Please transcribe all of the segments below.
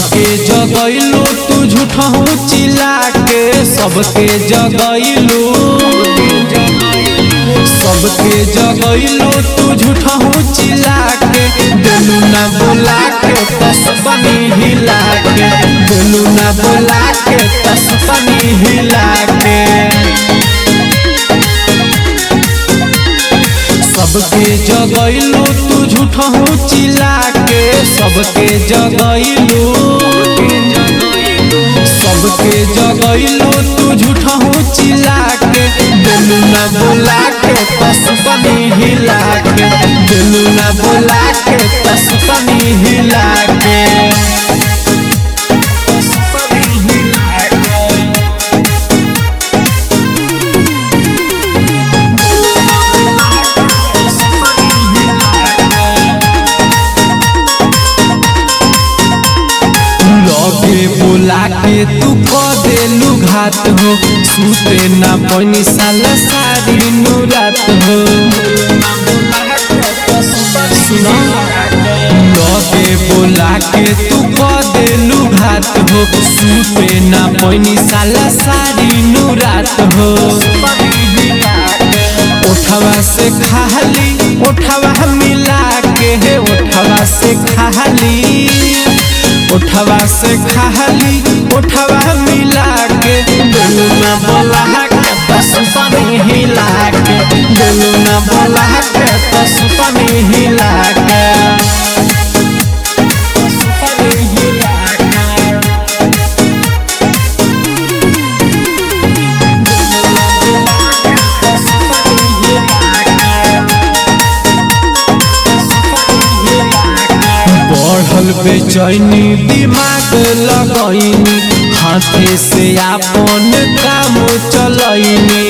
सबके जगैलू तू झूठहू चिल्ला के सबके जगैलू सबके जगैलू तू झूठहू चिल्ला के दिलू ना बोला के तस्बनी हिला के दिलू ना बोला के तस्बनी हिला के सबके जगैलू तू झूठहू चिल्ला के सबके जगैलू सबके जगैलू तू झूठहू चिल्ला के दिलू ना बोला के तस्बनी हिला के दिलू ना बोला के तस्बनी हिला के तस्बनी हिला के लगे बोला के तू क देलू घात हो सूते ना पनी साल सारी नुरात हो सुनो लगे बोला के तू क देलू घात हो सूते ना पनी साल सारी नुरात हो उठवा से खाली उठवा मिला के है उठवा से खाली उठवा से खाली उठवा मिला के दिलू ना बोला के बस पानी हिला के दिलू ना बोला के बस पानी हिला के बस पानी हिला के बढ़ल बेचैनी दिमाग लगैनी हाथे से आपन काम चलैनी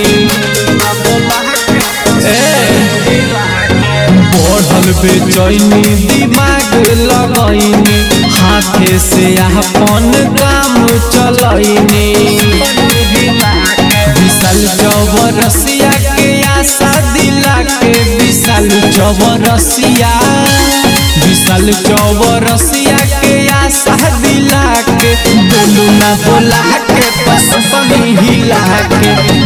बढ़ल बेचैनी दिमाग लगैनी हाथे से आपन काम चलैनी विशाल चौबरसिया के आशा दिला के विशाल चौबरसिया विशाल चौबरसिया के आशा दिला के बोलू ना बोला के पसंद हिला के